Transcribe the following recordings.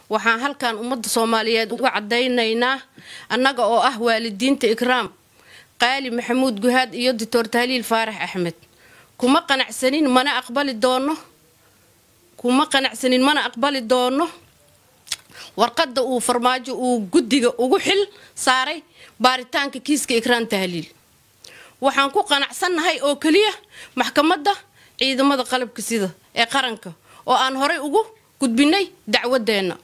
waxaan halkan ummadda soomaaliyeed uga caddaynaynaa annaga oo ah waalidiinta ikraam qaali maxamuud guhaad iyo doctor tahliil faarax axmed kuma qanacsanin mana aqbali doono kuma qanacsanin mana aqbali doono warqadda uu farmaajo uu guddiga ugu xil saaray baaritaanka kiiska ikraan tahliil waxaan ku qanacsannahay oo keliya maxkamadda ciidamada qalabka sida ee qaranka oo aan horay ugu gudbinay dacwadeenna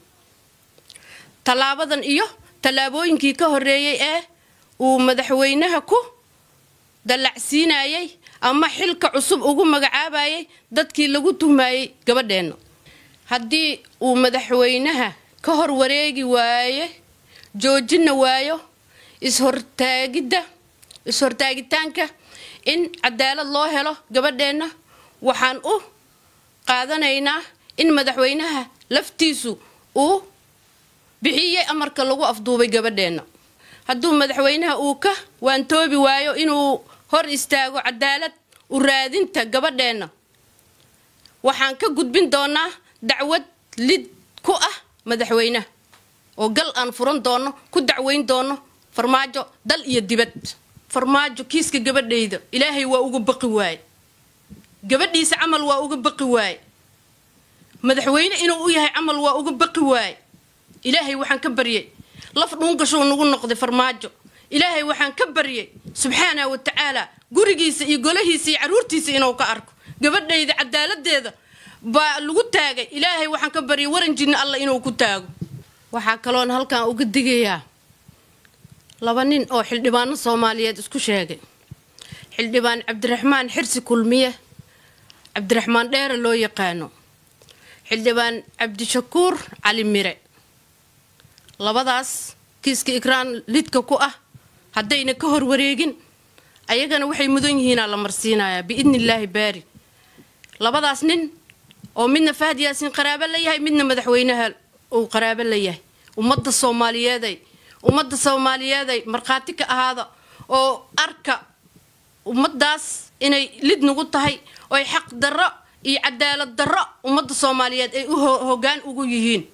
tallaabadan iyo tallaabooyinkii ka horreeyey ee uu madaxweynaha ku dallacsiinayay ama xilka cusub ugu magacaabayay dadkii lagu tuhmayey gabadheenna haddii uu madaxweynaha ka hor wareegi waaye joojina waayo ishortaagidda is-hortaagitaanka in cadaalad loo helo gabadheenna waxaan u qaadanaynaa in madaxweynaha laftiisu uu bixiyey amarka lagu afduubay gabadheenna hadduu madaxweynaha uu ka waantoobi waayo inuu hor istaago cadaalad u raadinta gabadheenna waxaan ka gudbin doonaa dacwad lid ku ah madaxweynaha oo gal aan furan doono ku dacweyn doono farmaajo dal iyo dibad farmaajo kiiska gabadhayda ilaahay waa uga baqi waaye gabadhiisa camal waa uga baqi waaye madaxweyne inuu u yahay camal waa uga baqi waaye ilaahay waxaan ka baryay laf dhuungashuu nagu noqday farmaajo ilaahay waxaan ka baryay subxaana wa tacaala gurigiisa iyo golahiisa iyo caruurtiisa inuu ka arko gabadhayda cadaaladeeda baa lagu taagay ilaahay waxaan ka baryay waran jinna alla inuu ku taago waxaa kaloon halkan uga digayaa laba nin oo xildhibaano soomaaliyeed isku sheegay xildhibaan cabdiraxmaan xirsi kulmiye cabdiraxmaan dheere loo yaqaano xildhibaan cabdishakuur cali mire labadaas kiiska ikraan lidka ku ah haddayna ka hor wareegin ayagana waxay mudan yihiinaa la marsiinayaa biidni illaahi baari labadaas nin oo midna fahad yaasiin qaraabo la yahay midna madaxweynaha uu qaraabo la yahay ummadda soomaaliyeeday ummadda soomaaliyeeday markhaati ka ahaada oo arka ummaddaas inay lid nagu tahay oy xaq darro iyo cadaalad darro ummadda soomaaliyeed ay u hoggaan ugu yihiin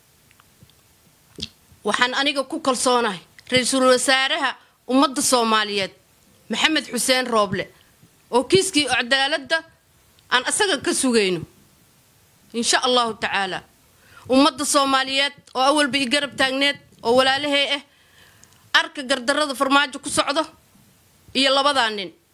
waxaan aniga ku kalsoonahay ra-iisul wasaaraha ummadda soomaaliyeed maxamed xuseen rooble oo kiiskii cadaaladda aan asaga ka sugayno insha allahu tacaala ummadda soomaaliyeed oo awalba i garab taagneed oo walaalahey ah arka gardarrada farmaajo ku socdo iyo labadaa nin